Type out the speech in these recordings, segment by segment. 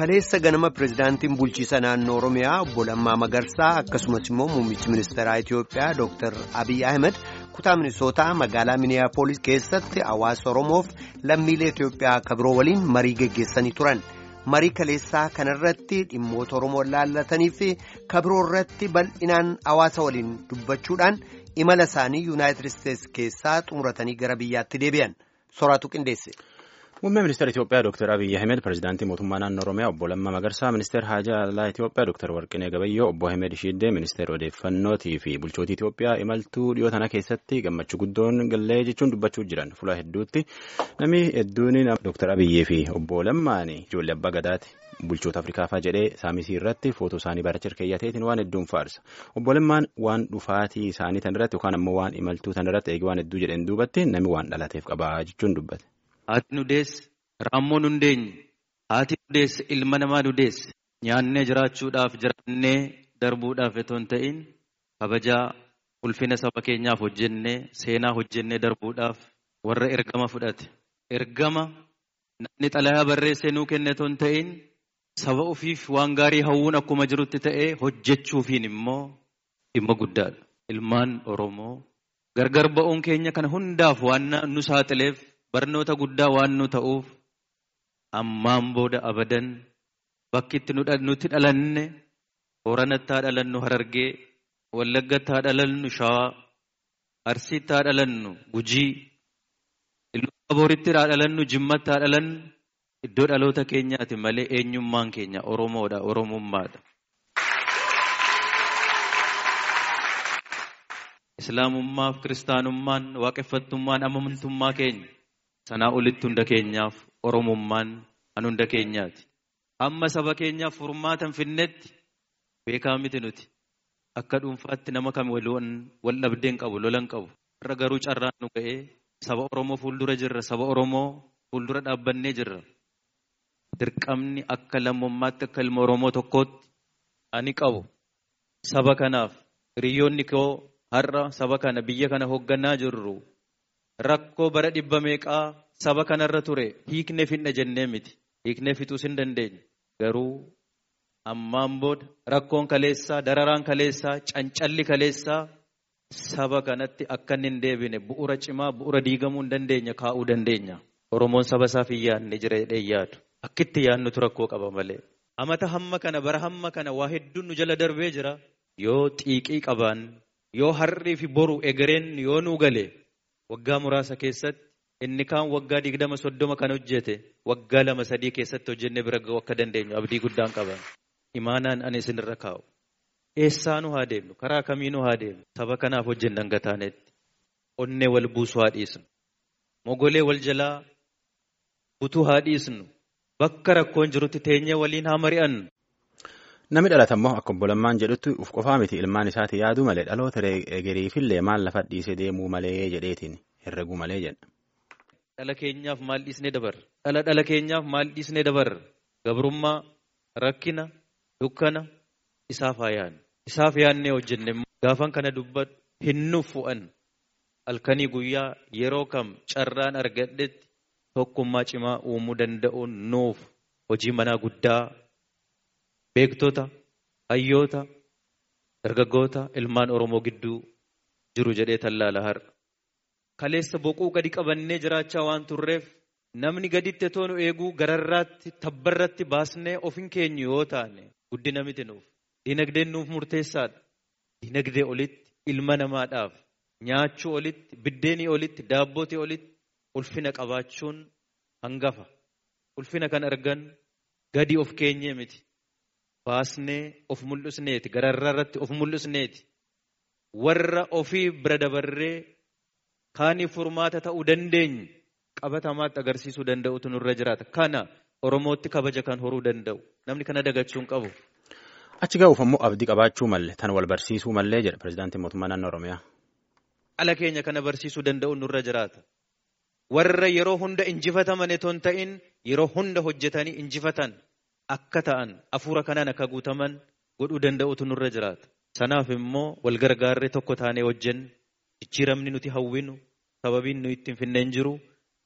Kaleessa ganama pirezidaantiin bulchiisa naannoo Oromiyaa obbo Lammaa Magarsaa akkasumas immoo muummichi ministeeraa Itiyoophiyaa Dr. Abiy Ahmed kutaa Minisootaa magaalaa Miniyaapolis keessatti hawaasa Oromoof lammiilee Itiyoophiyaa akka biroo waliin marii geggeessanii turan. Marii kaleessaa kanarratti dhimmoota Oromoo laallatanii fi kabiroo irratti bal'inaan hawaasa waliin dubbachuudhaan imala isaanii Yuunaayitid Isteetsi keessaa xumuratanii gara biyyaatti deebi'an. Soraatu qindeesse. Muummee ministeera Itiyoophiyaa Dr. Abiy Ahmed pirezidaantii mootummaa naannoo Oromiyaa obbo Lammaa Magarsaa ministeera haajaa alaa Itiyoophiyaa Dr. Warqinee Gabayyoo obbo Ahmed Shiiddee ministeera odeeffannootii fi bulchootii Itiyoophiyaa imaltuu dhiyoo tana keessatti gammachuu guddoon gallee jechuun dubbachuu jiran fuula hedduutti namni hedduun Dr. Abiyyee fi obbo Lammaan ijoollee abbaa gadaati. bulchoota afrikaafaa jedhee saamisii irratti footoo isaanii baracha keeyyateetiin waan hedduun faarsa obbo Lammaan waan dhufaatii isaanii tan irratti yookaan ammoo waan imaltuu tan irratti eegi waan hedduu jedheen duubatti namni waan dhalateef qabaa jechuun dubbate. Haati nu deesse raammoo nu deenye haati nu deesse ilma namaa nu deesse nyaannee jiraachuudhaaf jiraannee darbuudhaaf otoo hin ta'in kabajaa ulfina saba keenyaaf hojjennee seenaa hojjennee darbuudhaaf warra ergama fudhate ergama namni xalayaa barreessee nuu kenne otoo hin ta'in saba ofiif waan gaarii hawwuun akkuma jirutti ta'ee hojjechuufiin immoo dhimma guddaadha. Ilmaan Oromoo gargar ba'uun keenya kana hundaaf waan nu saaxileef barnoota guddaa waan nu ta'uuf ammaan booda abadan bakki itti nuti dhalanne Booranatti haa dhalannu Harargee, Wallaggatti haa dhalannu Shawaa, Arsiitti haa dhalannu Gujii, Iluu Abooritti haa dhalannu Jimmatti haa dhalannu iddoo dhaloota keenyaati malee eenyummaan keenya Oromoodha, Oromummaadha. Islaamummaaf kiristaanummaan waaqeffattummaan amantummaa keenya sanaa olitti hunda keenyaaf Oromummaan an hunda keenyaati. Amma saba keenyaaf furmaatan finnetti beekaa miti nuti. Akka dhuunfaatti nama kam wal dhabdeen qabu lolan qabu. Irra garuu carraan nu ga'ee saba Oromoo fuuldura jirra. Saba Oromoo fuuldura dhaabbannee jirra. Dirqamni akka lammummaatti akka ilma Oromoo tokkootti ani qabu. Saba kanaaf hiriyoonni koo har'a saba kana biyya kana hoogganaa jirru. Rakkoo bara dhibba meeqaa saba kanarra ture hiiknee finna jennee miti. Hiiknee fixuus hin dandeenye. Garuu ammaan booda rakkoon kaleessaa, dararaan kaleessaa, cancalli kaleessaa saba kanatti akka inni hin deebine bu'uura cimaa, bu'uura diigamuu hin dandeenya kaa'uu dandeenya. Oromoon saba isaaf hin yaadne jira jedhee yaadu. Akkitti yaadnutu rakkoo qaba malee. Amata hamma kana bara hamma kana waa hedduun nu jala darbee jira. Yoo xiiqii qabaan, yoo har'ii fi boru egereen yoo nuu gale waggaa muraasa keessatti inni kaan waggaa digdama soddoma kan hojjete waggaa lama sadii keessatti hojjennee bira ga'uu akka dandeenyu abdii guddaan qaban. Imaanaan ani isinirra kaa'u. Eessaa nu haa deemnu? Karaa kamii nu haa deemnu? Saba kanaaf hojjennan gataanetti. Onnee wal buusuu haa dhiisnu. Mogolee wal jalaa butuu haa dhiisnu. Bakka rakkoon jirutti teenyee waliin haa mari'annu. Namni dhalate immoo akka obbo Lammaan jedhutti uf qofaa miti ilmaan isaati yaaduu malee dhaloota egeriifillee maal lafa dhiisee deemuu malee jedheetiin herreguu malee jedha. Dhala keenyaaf maal dhiisnee dabarra? Dhala dhala keenyaaf maal dhiisnee dabarra? Gabrummaa, rakkina, dukkana isaaf haa yaadne. Isaaf yaadnee hojjenne gaafan kana dubbadhu hin nuffu'an. Halkanii guyyaa yeroo kam carraan argadhetti tokkummaa cimaa uumuu danda'uun nuuf hojii manaa guddaa beektota, hayyoota, dargaggoota, ilmaan Oromoo gidduu jiru jedhee tallaala har'a. Kaleessa boquu gadi qabannee jiraachaa waan turreef namni gaditti otoo nu eeguu gararraatti tabbarratti baasnee ofin keenyu yoo taane guddina miti nuuf. Dinagdeen nuuf murteessaadha. Dinagdee olitti ilma namaadhaaf nyaachuu olitti biddeenii olitti daabbootii olitti ulfina qabaachuun hangafa. Ulfina kan argan gadi of keenyee miti. Baasnee of mul'isneeti gararraarratti of mul'isneeti. Warra ofii bira dabarree kaaniif furmaata ta'uu dandeenyu qabatamaatti agarsiisuu danda'utu nurra jiraata. Kana Oromootti kabaja kan horuu danda'u. Namni kana dagachuun qabu. Achi ga'uuf ammoo abdii qabaachuu malee tan wal barsiisuu malee jedha pirezidaantiin mootummaa naannoo Oromiyaa. Dhala keenya kana barsiisuu danda'u nurra jiraata. Warra yeroo hunda injifataman otoo hin ta'in yeroo hunda hojjetanii injifatan akka ta'an hafuura kanaan akka guutaman godhuu danda'utu nurra jiraata. Sanaaf immoo wal gargaarree tokko taanee hojjennu jijjiiramni nuti hawwinu sababiin nu ittiin finneen jiru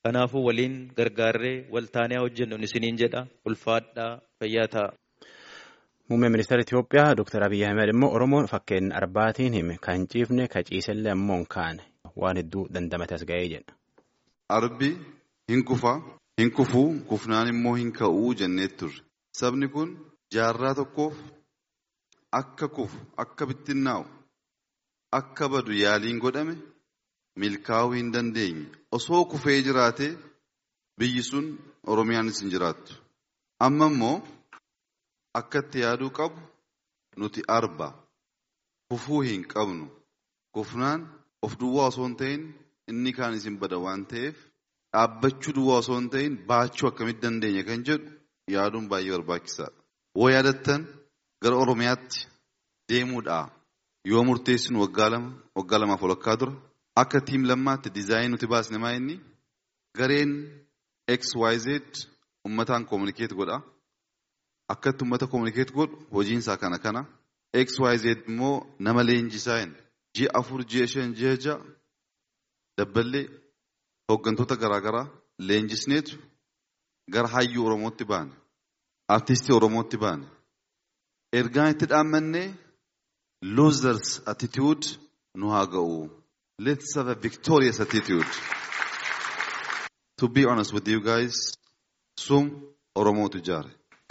Kanaafuu waliin gargaarree waltaanee hojjennu isiniin jedha ulfaadhaa fayyaa ta'a. Muummeen ministeera Itoophiyaa Dr. Abiyyi Ahmed immoo Oromoon fakkeen arbaatiin hime kan ciifne ka ciisellee ammoo hin kaane waan hedduu dandamate as ga'ee jedha. Arbi hin kufa hin kufuu kufnaan immoo hin ka'uu jennee turre. Sabni kun jaarraa tokkoof akka kufu akka bittinnaa'u akka badu yaaliin godhame milkaa'uu hin dandeenye. Osoo kufee jiraate biyyi sun Oromiyaanis hin jiraattu. Amma immoo akka itti yaaduu qabu nuti arba kufuu hin qabnu. Kufnaan of duwwaa osoo hin ta'in inni kaan isin bada waan ta'eef dhaabbachuu duwwaa osoo hin ta'in baachuu akkamitti dandeenya kan jedhu yaaduun baay'ee barbaachisaadha. Woo yaadattan gara Oromiyaatti deemuudha. Yoo murteessinu waggaa lama waggaa lamaaf walakkaa dura akka tiim lammaatti diizaayinii nuti baasne maa inni gareen XYZ uummataan koominikeet godha. Akkatti uummata koominikeet godhu hojiinsaa kana kana. XYZ immoo nama leenjisaa hin ji'a afur ji'a shan ji'a ja'a dabballee hooggantoota garaagaraa leenjisneetu gara hayyuu Oromootti baane. Artistii Oromootti baane. Ergaan itti dhaammannee losers attitude nu haa ga'u. Let's have a victorious attitude. To be honest with you guys, sum Oromootu ijaare.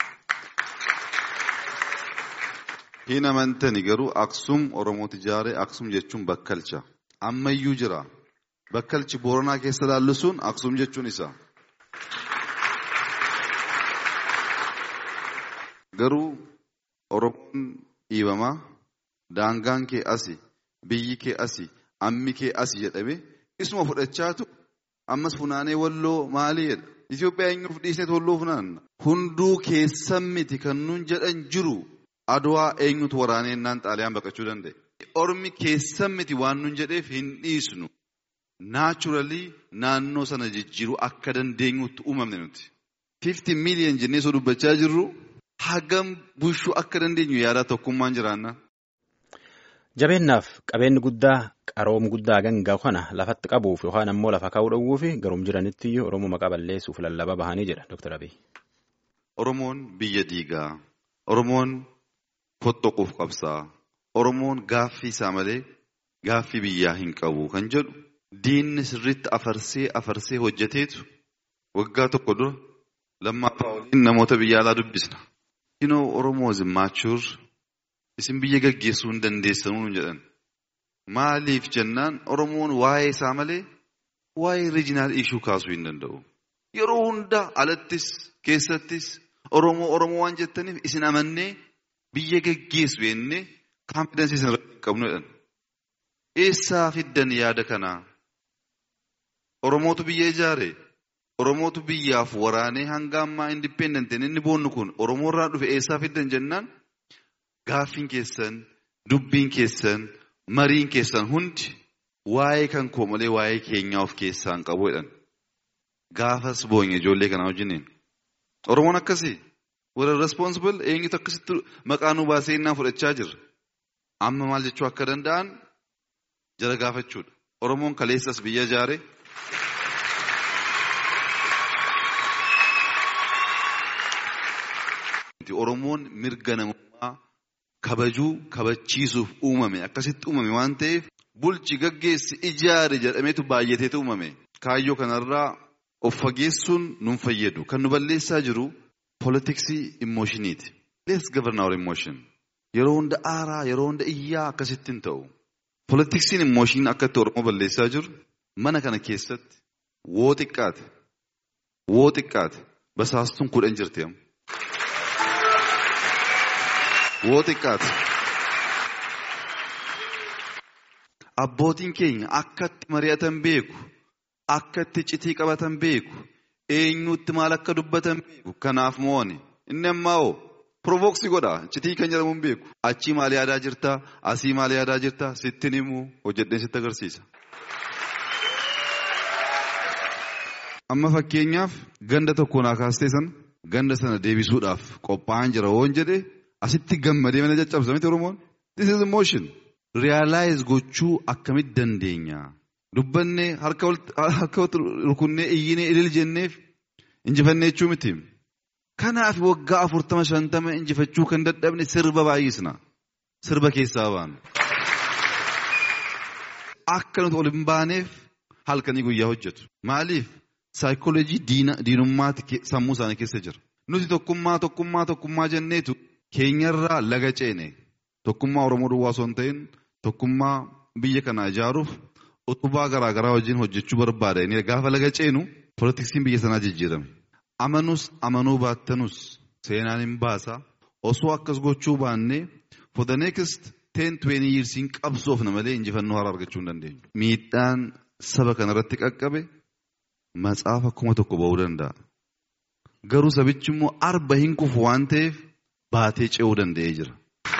Hin amantani garuu Aksum Oromootu ijaare Aksum jechuun bakkalcha. Ammayyuu jira. Bakkalchi Booranaa keessa laallu sun Aksum jechuun isa. Garuu Oromoon dhiibamaa daangaan kee asi, biyyi kee asi, ammi kee asi jedhame isuma fudhachaatu ammas funaanee walloo maalii jedha. Itoophiyaa eenyuuf dhiisneet walloo funaanna. Hunduu keessan miti kan nuun jedhan jiru adwaa eenyutu waraanee innaan xaaliyaan baqachuu danda'e. Ormi keessan miti waan nuun jedheef hin dhiisnu. Naachuralii naannoo sana jijjiiruu akka dandeenyutti uumamne nuti. 50 miiliyan jennee osoo dubbachaa jirru hagam bushuu akka dandeenyu yaadaa tokkummaan jiraanna. Jabeennaaf qabeenyi guddaa qaroom guddaa gangaa kana lafatti qabuuf yookaan ammoo lafa kaa'uu dhowwuuf garum jiranitti iyyuu Oromoo maqaa balleessuuf lallaba bahanii jedha Dr. Abiy. Oromoon biyya diigaa. Oromoon fottoquuf qabsaa. Oromoon gaaffii isaa malee gaaffii biyyaa hin qabu kan jedhu diinni sirriitti afarsee afarsee hojjeteetu waggaa tokko dura lammaffaa waliin namoota biyya alaa dubbisna. You know, Oromoo is immature. Isin biyya gaggeessuu hin dandeessanuu jedhan. Maaliif jennaan Oromoon waa'ee isaa malee waa'ee riijinaal ishuu kaasuu hin danda'u. Yeroo hunda alattis keessattis Oromoo Oromoo waan jettaniif isin amannee biyya gaggeessu jennee kaampidensii isin irratti hin qabnu jedhan. Eessaa fiddan yaada kanaa? Oromootu biyya ijaare. Oromootu biyyaaf waraanee hanga ammaa indipendentiin inni boonnu kun Oromoo irraa dhufe eessaa fiddan jennaan gaaffiin keessan, dubbiin keessan, mariin keessan hundi waa'ee kan koo malee waa'ee keenyaa of keessaa hin qabu jedhan. Gaafas boonye ijoollee kanaa wajjiniin. Oromoon akkasii warra responsible eenyutu akkasitti maqaa nu baasee innaa fudhachaa jirra. Amma maal jechuu akka danda'an jara gaafachuudha. Oromoon kaleessas biyya ijaare. Oromoon mirga namummaa kabajuu kabachiisuuf uumame akkasitti uumame waan ta'eef bulchi gaggeessi ijaare jedhameetu baay'ateetu uumame. Kaayyoo kanarraa of fageessuun nun fayyadu. Kan nu balleessaa jiru poolitiksii immooshiiniiti. Let's govern our emotion. Yeroo hunda aaraa, yeroo hunda iyyaa akkasitti hin ta'u. Poolitiksiin immooshiin akkatti Oromoo balleessaa jiru mana kana keessatti woo xiqqaate, woo xiqqaate basaastuun kudhan jirti amma. Woo xiqqaate. Abbootiin keenya akkatti mari'atan beeku, akkatti citii qabatan beeku, eenyutti maal akka dubbatan beeku. Kanaaf mo'ani. Inni ammaa hoo provooksii godha. Citii kan jedhamu hin beeku. Achii maal yaadaa jirta? Asii maal yaadaa jirta? Sittin himuu hojjedheen sitti agarsiisa. Amma fakkeenyaaf ganda tokko naa kaastee sana ganda sana deebisuudhaaf qophaa'an jira woon jedhee asitti gammadee mana caccabsa miti Oromoon. This is emotion. Realize gochuu akkamitti dandeenya? dubbannee harka walitti rukunnee iyyinee ilil jenneef injifannee jechuu miti. Kanaaf waggaa afurtama shantama injifachuu kan dadhabne sirba baay'isna. Sirba keessaa baana. Akka nuti ol hin baaneef halkanii guyyaa hojjetu. Maaliif? Saayikooloojii diinummaati sammuu isaanii keessa jira. Nuti tokkummaa tokkummaa tokkummaa jenneetu keenyarraa laga ceene. Tokkummaa Oromoo duwwaa osoo hin ta'in tokkummaa biyya kana ijaaruuf utubaa garaa garaa wajjin hojjechuu barbaada. Gaafa laga ceenu poolitiksiin biyya sanaa jijjiirame. Amanus amanuu baattanus seenaan hin baasa. Osoo akkas gochuu baannee for the next ten twenty years hin qabsoofna malee injifannoo haaraa argachuu hin dandeenyu. Miidhaan saba kanarratti qaqqabe matsaafa kuma tokko ba'uu danda'a. Garuu sabichi immoo arba hin kufu waan ta'eef baatee ce'uu danda'ee jira.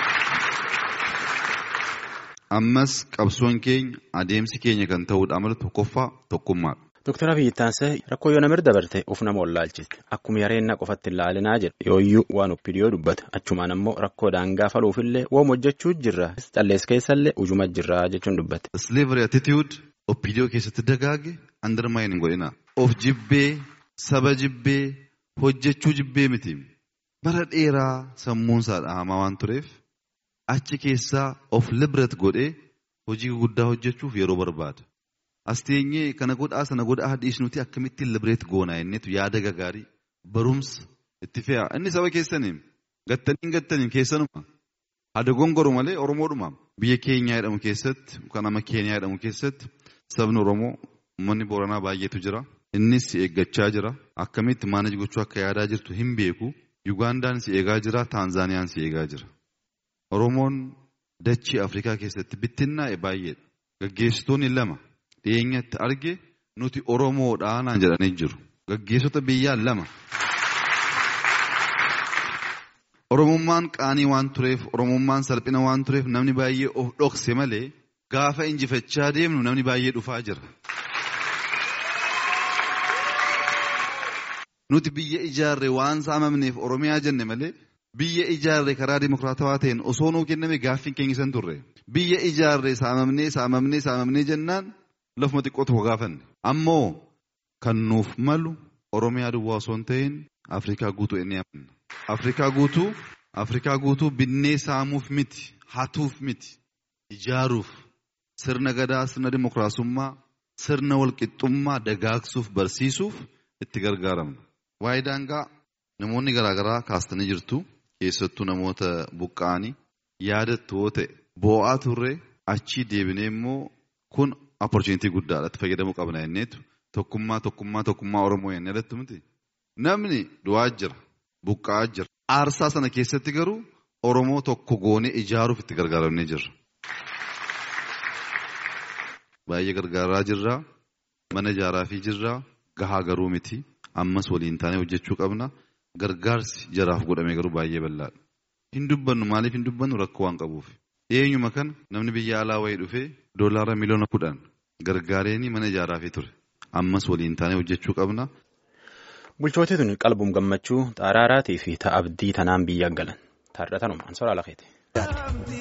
Ammas qabsoon keenya adeemsi keenya kan ta'uudha amala tokkoffaa tokkummaadha. Dooktar Abiyyi Taansee rakkoo yoo namir dabarte of nama wallaalchiste akkuma yareennaa qofatti ilaalinaa jedha yooyyuu waan oppidiyoo dubbata achumaan ammoo rakkoo daangaa faluufillee woom hojjechuu jirra callees keessallee ujuma jirra jechuun dubbate. Slavery attitude oppidiyoo keessatti dagaage undermine hin godhina. Of jibbee saba jibbee hojjechuu jibbee miti. Bara dheeraa sammuun isaa dhahamaa waan tureef achi keessaa of liberate godhee hojii guddaa hojjechuuf yeroo barbaada. As teenyee kana godhaa sana godhaa dhiisnuti akkamittiin liberate goonaa innitu yaada gagaarii barumsa itti fe'a. Inni saba keessaniin gattaniin gattaniin keessanuma. Hada gongoru malee Oromoodhuma. Biyya keenyaa jedhamu keessatti kan nama Keeniyaa jedhamu keessatti sabni Oromoo uummanni Booranaa baay'eetu jira. Innis si eeggachaa jira. Akkamitti maanaj gochuu akka yaadaa jirtu hin beeku. Yugandaan si eegaa jira. Taanzaaniyaan si eegaa jira. Oromoon dachii Afrikaa keessatti bittinnaa'e baay'eedha. Gaggeessitoonni lama dhiyeenyatti arge nuti Oromoodhaa naan jedhanii jiru. Gaggeessota biyyaa lama. Oromummaan qaanii waan tureef, Oromummaan salphina waan tureef namni baay'ee of dhokse malee gaafa injifachaa deemnu namni baay'ee dhufaa jira. Nuti biyya ijaarre waan saamamneef Oromiyaa jenne malee biyya ijaarre karaa dimokiraatawaa ta'een osoo nuu kenname gaaffiin keenya san turre. Biyya ijaarre saamamnee saamamnee saamamnee jennaan lafuma xiqqoo tokko gaafanne. Ammoo kan nuuf malu Oromiyaa duwwaa osoo hin ta'in Afrikaa guutuu inni amanna. Afrikaa guutuu Afrikaa guutuu binnee saamuuf miti hatuuf miti ijaaruuf sirna gadaa sirna dimokiraasummaa sirna walqixxummaa dagaagsuuf barsiisuuf itti gargaaramna. Waa'ee daangaa namoonni garaagaraa kaastanii jirtu keessattuu namoota buqqa'anii yaadattu yoo ta'e boo'aa turre achii deebinee immoo kun opportunitii guddaadha itti fayyadamuu qabna jenneetu tokkummaa tokkummaa tokkummaa Oromoo jennee irratti miti. Namni du'aa jira buqqa'aa jira aarsaa sana keessatti garuu Oromoo tokko goonee ijaaruuf itti gargaaramnee jirra. Baay'ee gargaaraa jirra mana ijaaraa fi jirra gahaa garuu miti. ammas waliin taanee hojjechuu qabna. Gargaarsi jaraaf godhame garuu baay'ee bal'aadha. Hin dubbannu maaliif hin dubbannu rakkoo waan qabuuf. Eenyuma kana namni biyya alaa wayii dhufee doolaara miliyoona kudhan gargaareenii mana ijaaraafii ture. Ammas waliin taanee hojjechuu qabna. Bulchootii tun qalbuun gammachuu xaaraaraatii fi ta'a abdii tanaan biyya galan. Taarratanuma ansooraa lafeeti.